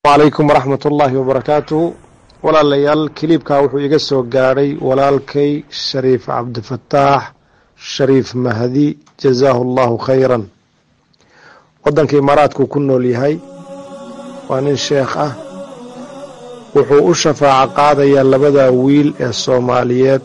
wacalaykum waraxmat ullaahi wabarakaatuhu walaalayaal kiliibkaa wuxuu iga soo gaadhay walaalkay shariif cabdifataax shariif mahdi jazaahu allahu khayran waddanka imaaraadkuu ku nool yahay waa nin sheekh ah wuxuu u shafaaco qaadayaa labadaa wiil ee soomaaliyeed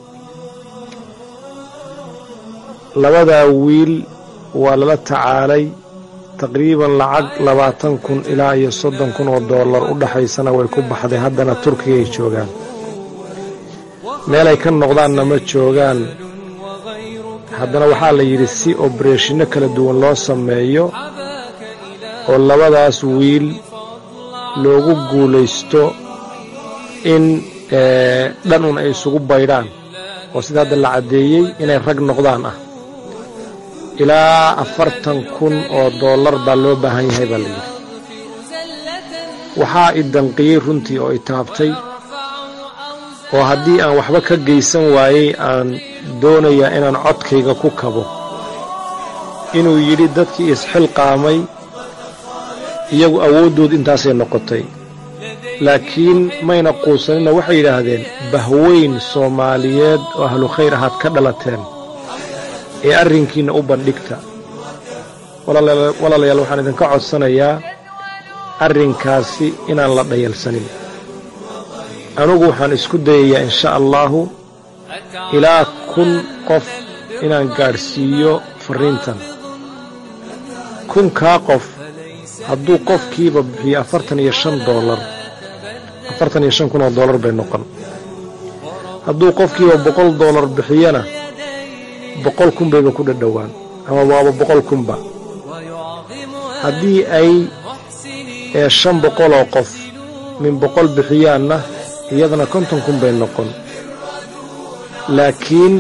labadaa wiil waa lala tacaalay taqriiban lacag labaatan kun ilaa iyo soddon kun oo dollar u dhaxaysana way ku baxday haddana turkiga ay joogaan meelay ka noqdaanna ma joogaan haddana waxaa la yidhi si obareeshinno kala duwan loo sameeyo oo labadaas wiil loogu guulaysto in dhan un ay isugu baydhaan oo sida hadda la caddeeyey inay rag noqdaan ah ilaa afartan kun oo dollar baa loo baahan yahay baa la yidhi waxaa i danqiyey runtii oo i taabtay oo haddii aan waxba ka geysan waayey aan doonayaa inaan codkayga ku kabo inuu yidhi dadkii isxilqaamay iyagu awooddood intaasay noqotay laakiin mayna quusanina waxay yidhaahdeen bahweyn soomaaliyeed oo ahlu khayr ahaad ka dhalateen ee arrinkiinna u bandhigta walaalayaal waxaan idinka codsanayaa arrinkaasi inaan la dhayalsanin anugu waxaan isku dayayaa insha allaahu ilaa kun qof inaan gaadhsiiyo farriintan kunkaa qof hadduu qofkiiba bixiyo afartan iyo shan doolar afartan iyo shan kun oo dollar bay noqon hadduu qofkiiba boqol dollar bixiyana boqol kun bayba ku dhadhowaan ama waaba boqol kunba haddii ay ee shan boqoloo qof min boqol bixiyaanna iyadana konton kun bay noqon laakiin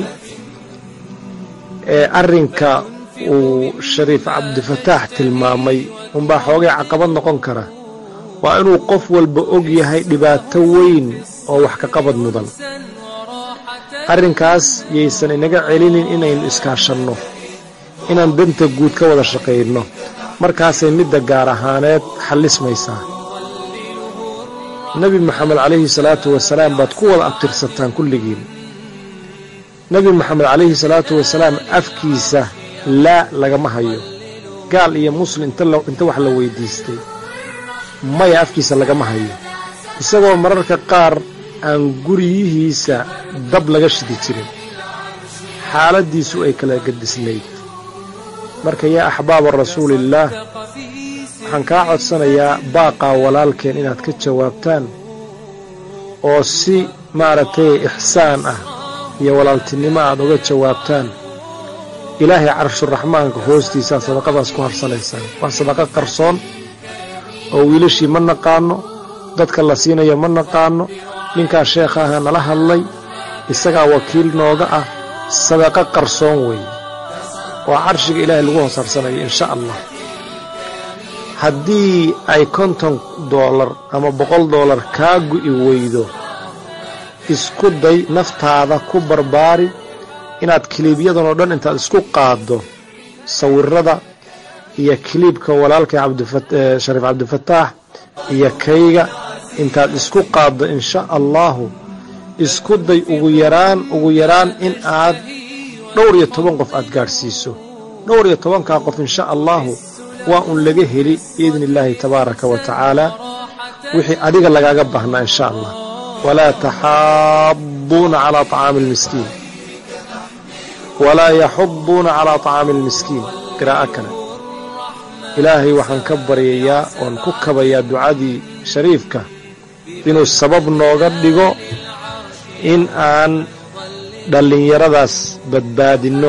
ee arrinka uu shariif cabdifataax tilmaamay unbaa xoogay caqabad noqon kara waa inuu qof walba og yahay dhibaato weyn oo wax ka qabad mudan arrinkaas yaysan inaga celinin inaynu iskaashanno inaan danta guud ka wada shaqayno markaasay midda gaar ahaaneed xallismaysaa nebi moxamed calayhi salaatu wasalaam baad ku wada abtirsataan kulligiin nebi moxamed calayhi salaatu wasalaam afkiisa laa lagama hayo gaal iyo muslim inta wax la weyddiistay maya afkiisa lagama hayo isagoo mararka qaar aan guryihiisa dab laga shidi jirin xaaladdiisu ay kala gadisnayd marka yaa axbaaba rasuuliillaah waxaan kaa codsanayaa baaqaa walaalkeen inaad ka jawaabtaan oo si maaragtay ixsaan ah iyo walaaltinimo aad uga jawaabtaan ilaahay carshuraxmaanka hoostiisaa sadaqadaas ku harsanaysaan waa sadaqo qarsoon oo wiilashii ma naqaanno dadka la siinayo ma naqaanno ninkaa sheekha aha nala hadlay isagaa wakiil nooga ah sadaqo qarsoon weeye oo carshiga ilaahay lagu hoos harsanayo insha allah haddii ay konton doolar ama boqol doolar kaa gu'i weydo isku day naftaada ku barbaari inaad kiliibyadan oo dhan intaad isku qaaddo sawirada iyo kiliibka walaalkay shariif cabdifataax iyo kayga intaad isku qaaddo insha allaahu isku day ugu yaraan ugu yaraan in aad dhowr iyo toban qof aad gaadhsiiso dhowr iyo tobankaa qof insha allaahu waa un laga heli biidni illaahi tabaaraka wa tacaala wixii adiga lagaaga baahnaa insha allah walaa taxaabbuuna calaa طacaami اlmiskiin walaa yaxuduuna calaa طacaami اlmiskiin qiraa'o kale ilaahay waxaan ka baryayaa oon ku kabayaa ducadii shariifka inuu sabab nooga dhigo in aan dhallinyaradaas badbaadinno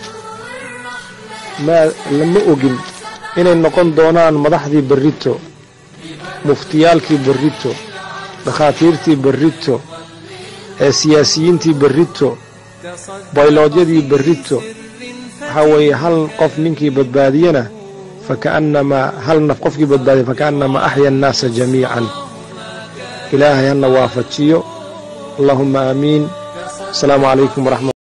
lama ogin inay noqon doonaan madaxdii berrito muftiyaalkii berrito dhakhaatiirtii berrito ee siyaasiyiintii berrito bayloodyadii berrito waxaa weeye hal qof ninkii badbaadiyana faka'annamaa hal naf qofkii badbaadiya faka'annamaa axya annaasa jamiican ilaahay hana waafajiyo allahuma aamiin asalaamu calaykum waraxmat